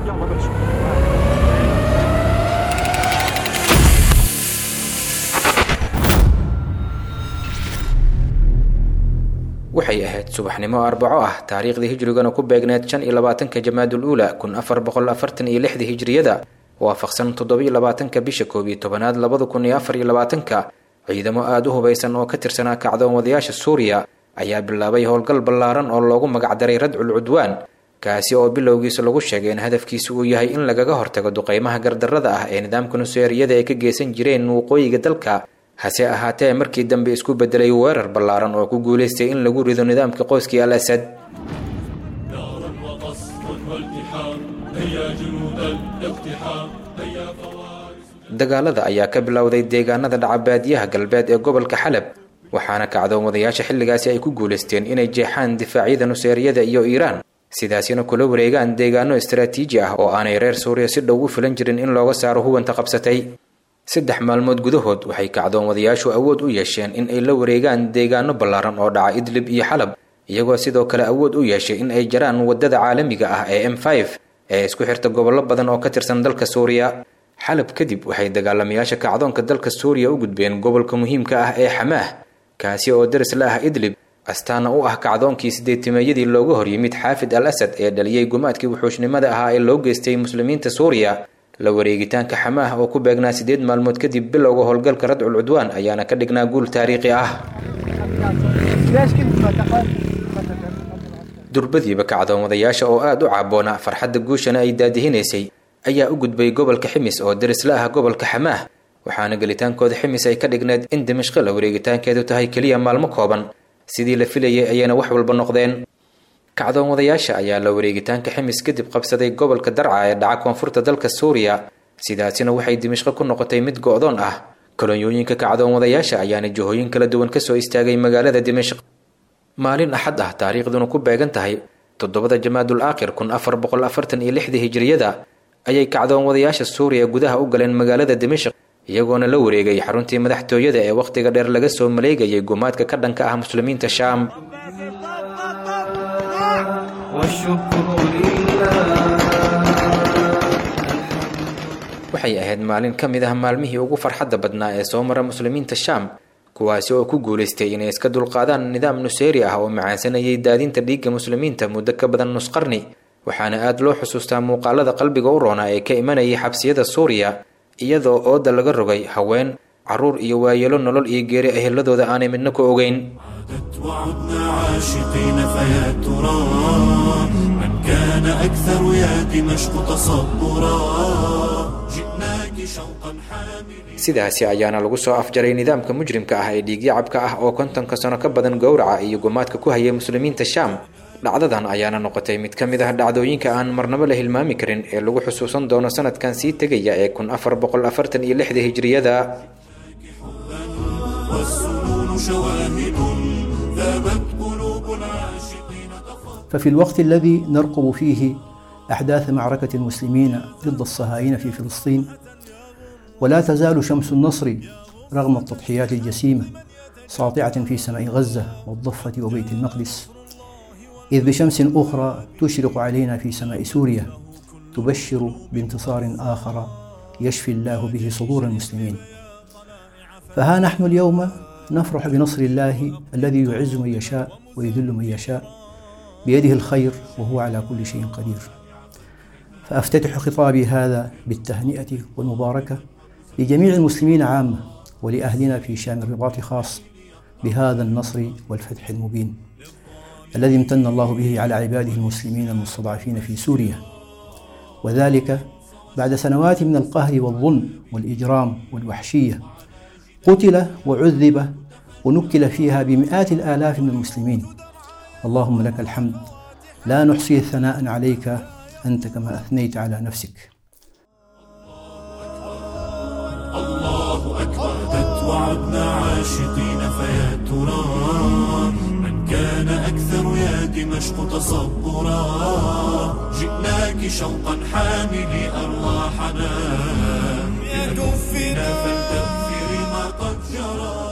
يلا بس waxay ahayd subaxnimo arbaco ah taariikhdii hijrigana ku beegneed shan iyo labaatanka jamaadul uula kun afar boqol afartan iyo lixdii hijriyada waafaqsan toddobiyo labaatanka bisha koob iyo tobanaad labada kun iyo afar iyo labaatanka ciidamo aada u hubaysan oo ka tirsanaa kacdoon wadayaasha suuriya ayaa bilaabay howlgal ballaaran oo loogu magacdaray radcul cudwaan kaasi oo bilowgiisa lagu sheegay in hadafkiisa uu yahay in lagaga hortago duqeymaha gardarrada ah ee nidaamka nuseeriyada ay ka geysan jireen waqooyiga dalka hase ahaatee markii dambe isku bedelay weerar ballaaran oo ku guulaystay in lagu rido nidaamka qoyskii al asad نارا وقصف والتحام هيا جنود الاقتحام هيا فوارس dagaalada ayaa ka bilowday deegaanada dhacabaadiyaha galbeed ee gobolka xalab waxaana kacdoon wadayaasha xilligaasi ay ku guulaysteen inay jeexaan difaacyada nuseeriyada iyo iiraan sidaasina kula wareegaan deegaano istaraatiiji ah oo aanay reer suuriya si dhow u filan jirin in looga saaro huwanta qabsatay saddex maalmood gudahood waxay kacdoon wadayaashu awood u yeesheen in ay la wareegaan deegaano ballaaran oo dhaca idlib iyo xalab iyagoo sidoo kale awood u yeeshay in ay jaraan waddada caalamiga ah ee m ee isku xirta gobollo badan oo ka tirsan dalka suuriya xalab kadib waxay dagaalamayaasha kacdoonka dalka suuriya u gudbeen gobolka muhiimka ah ee xamaah kaasi oo daris la ah idlib astaana u ah kacdoonkii sideetimeeyadii looga horyimid xaafid al asad ee dhaliyey gumaadkii wuxuushnimada ahaa ee loo geystay muslimiinta suuriya la wareegitaanka xamaah oo ku beegnaa sideed maalmood kadib bilowga howlgalka radcul cudwaan ayaana ka dhignaa guul taariikhi ah durbadiiba kacdoon wadayaasha oo aada u caaboona farxadda guushana ay daadihinaysay ayaa u gudbay gobolka ximis oo daris la ah gobolka xamaah waxaana gelitaankooda ximis ay ka dhigneed in dimashqo la wareegitaankeedu tahay keliya maalmo kooban sidii la filayay ayayna wax walba noqdeen kacdoon wadayaasha ayaa la wareegitaanka ximis kadib qabsaday gobolka darca ee dhaca koonfurta dalka suuriya sidaasina waxay dimashqo ku noqotay mid go-doon ah kolonyooyinka kacdoon wadayaasha ayaana jihooyin kala duwan kasoo istaagay magaalada dimashq maalin axad ah taariikhduna ku beegan tahay toddobada jamaadul aakhir kun afar boqol afartan iyo lixdii hijriyada ayay kacdoon wadayaasha suuriya gudaha u galeen magaalada dimashq iyagoona la wareegay xaruntii madaxtooyada ee wakhtiga dheer laga soo maleegayay gumaadka ka dhanka ah muslimiinta shaam waxay ahayd maalin ka mid ah maalmihii ugu farxadda badnaa ee soo mara muslimiinta shaam kuwaasi oo ku guulaystay inay iska dulqaadaan nidaam nuseeri ah oo macaansanayay daadinta dhiigga muslimiinta muddo ka badan nus qarni waxaana aada loo xusuustaa muuqaalada qalbiga u roona ee ka imanayay xabsiyada suuriya iyadoo ooda laga rogay haween caruur iyo waayeelo nolol iyo geeri eheladooda aanay midna ku ogeyn عادت وعدنا عاشقين فيا ترى من كان أكثر يا دمشق تصبرا جئناك شوقا حاملين sidaasi ayaana lagu soo afjaray nidaamka mujrimka ah ee dhiigyacabka ah oo kontonka sano ka badan gowraca iyo gumaadka ku hayay muslimiinta shaam dhacdadan ayaana noqotay mid ka mid ah dhacdooyinka aan marnabo la hilmaami karin ee lagu xusuusan doono sanadkan sii tegaya ee kun afar boqol afartan iyo lixda hijriyada والسنون شواهد ذابت قلوب العاشقين تفضل ففي الوقت الذي نرقب فيه أحداث معركة المسلمين ضد الصهاينة في فلسطين ولا تزال شمس النصر رغم التضحيات الجسيمة ساطعة في سماء غزة والضفة وبيت المقدس إذ بشمس أخرى تشرق علينا في سماء سوريا تبشر بانتصار آخر يشفي الله به صدور المسلمين فها نحن اليوم نفرح بنصر الله الذي يعز من يشاء ويذل من يشاء بيده الخير وهو على كل شيء قدير فافتتح خطابي هذا بالتهنئه والمباركه لجميع المسلمين عامه ولاهلنا في شام الرباط خاص بهذا النصر والفتح المبين الذي امتن الله به على عباده المسلمين المستضعفين في سوريا وذلك بعد سنوات من القهر والظلم والاجرام والوحشيه قتل وعذب ونكل فيها بمئات الالاف من المسلمين اللهم لك الحمد لا نحصي ثناء عليك انت كما اثنيت على نفسك الله أكبر عادت وعدنا عاشقين فيا ترى من كان أكثر يا دمشق تصبرا جئناك شوقا حاملي أرواحنا بدفنا فلتغفري ما قد جرى